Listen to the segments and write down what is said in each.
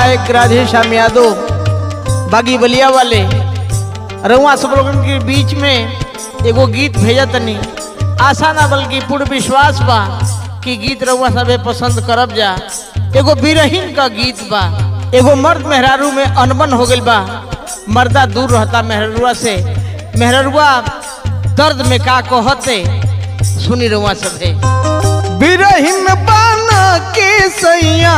गायक राधे श्याम यादव बागी बलिया वाले रउआ सब लोगन के बीच में एगो गीत भेजा तनी आशा ना बल्कि पूर्ण विश्वास बा कि गीत रउआ सबे पसंद करब जा एगो बिरहीन का गीत बा एगो मर्द मेहरारू में अनबन हो गइल बा मर्दा दूर रहता मेहरुआ से मेहरुआ दर्द में का कहते सुनी रउआ सबे बिरहीन बाना के सैया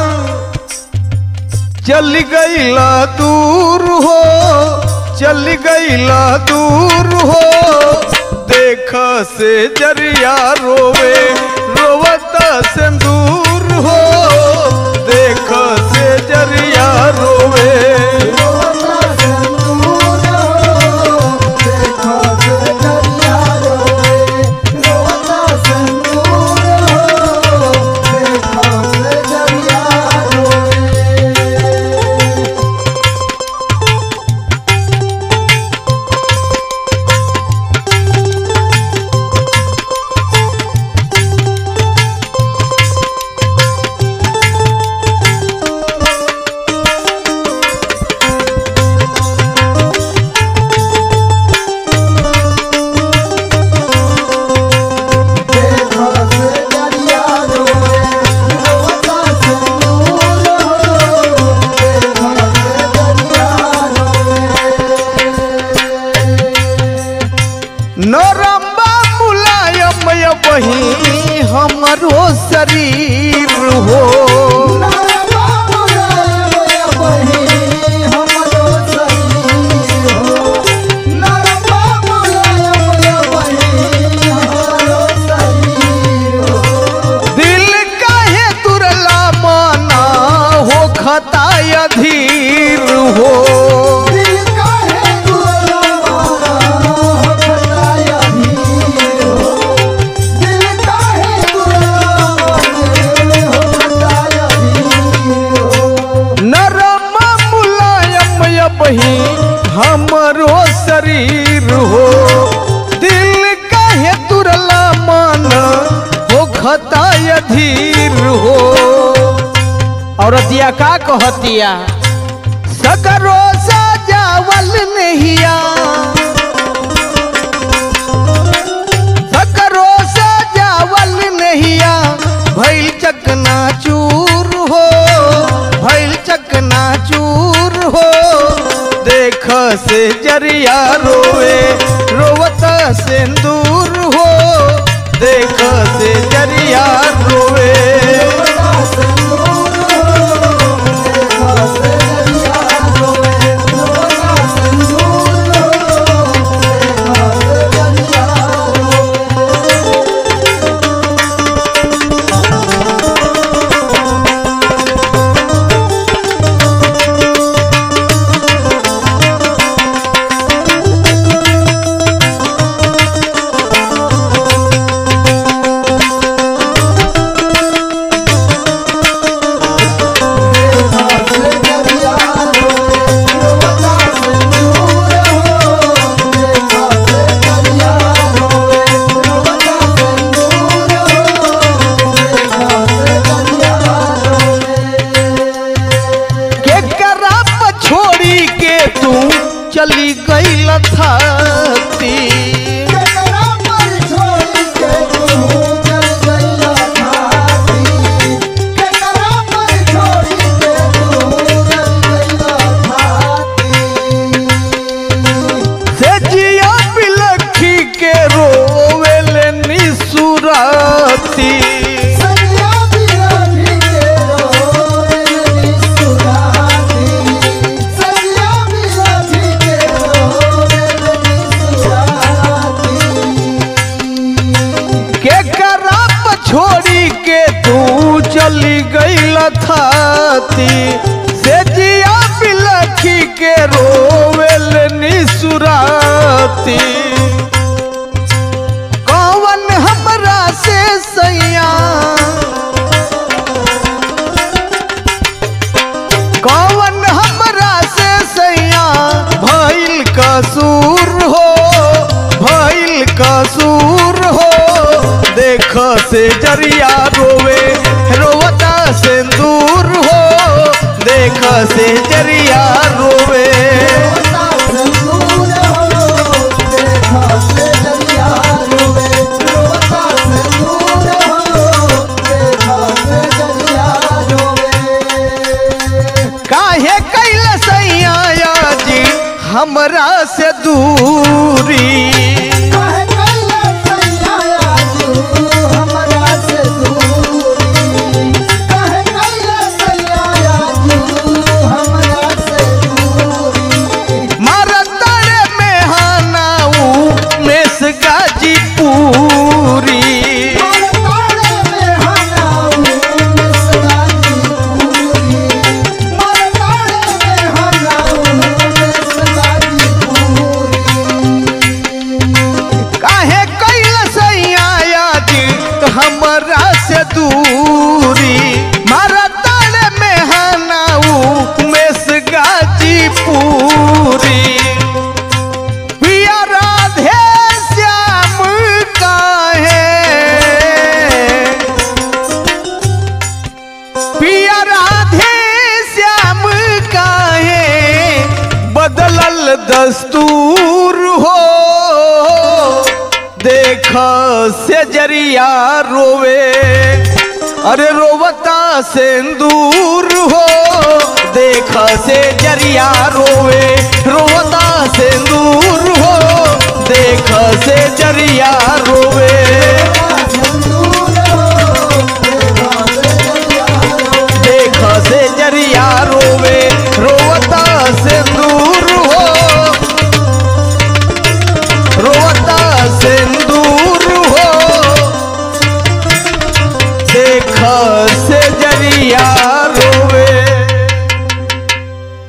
चल गईला दूर हो चल गईला दूर हो देख से जरिया रोवे रोवता सिंदूर हो देख से जरिया रोवे नरम्बा मुलायम बही हमरो शरीर हो दिल काहे तुरला माना हो खताय धीर हो नरम मुलायम बही हमरो शरीर हो दिल काहे तुरला मन हो खताय धीर हो औरतिया का कहतिया सकरो सजावल नहिया सकरो सजावल नहिया भइल चकना चूर हो भइल चकना चूर हो देख से जरिया रोवे रोवत सिंदूर हो देख से जरिया रोवे के कराप छोड़ी के तू चली गई लथाती से जिया बिलखी के रोवेले निसुराती के कराप छोड़ी के तू चली गई लथाती से जिया बिलखी के रोवेल निसुराती कौन हमरा से सैया कौन हमरा से सैया भइल कसूर हो भइल कसूर हो देख से जरिया रोवे रोवता सिंदूर हो देख जरिया रोवे काहे कैल सैया जी हमरा से दूरी मारतड़ में हानाऊ मेस गाजी पूरी काहे कैल सैया जी हमरा से दूरी मारतड़ में हानाऊ मेस गाजी पूरी पिया राधे श्याम काहे पिया राधे श्याम काहे बदलल दस्तूर हो देख से जरिया रोवे अरे रोवता सिंदूर हो देख से जरिया रोवे रोवता सिंदूर हो देख से जरिया रोवे